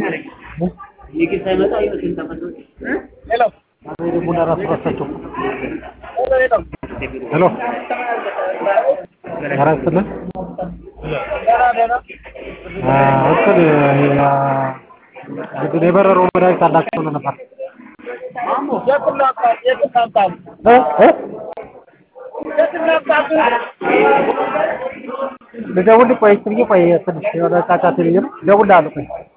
ቡና ራሱ ረሳቸው። ሄሎ ኧረ ስትልን እንትን እንግዲህ የበረሮ መድኃኒት አላቸው ብሎ ነበር እ እ ልደውልልህ ቆይ እስኪ ቆይ ትንሽ የሆነ ጫጫታ ብዬሽ ነው እደውልልሃለሁ ቆይ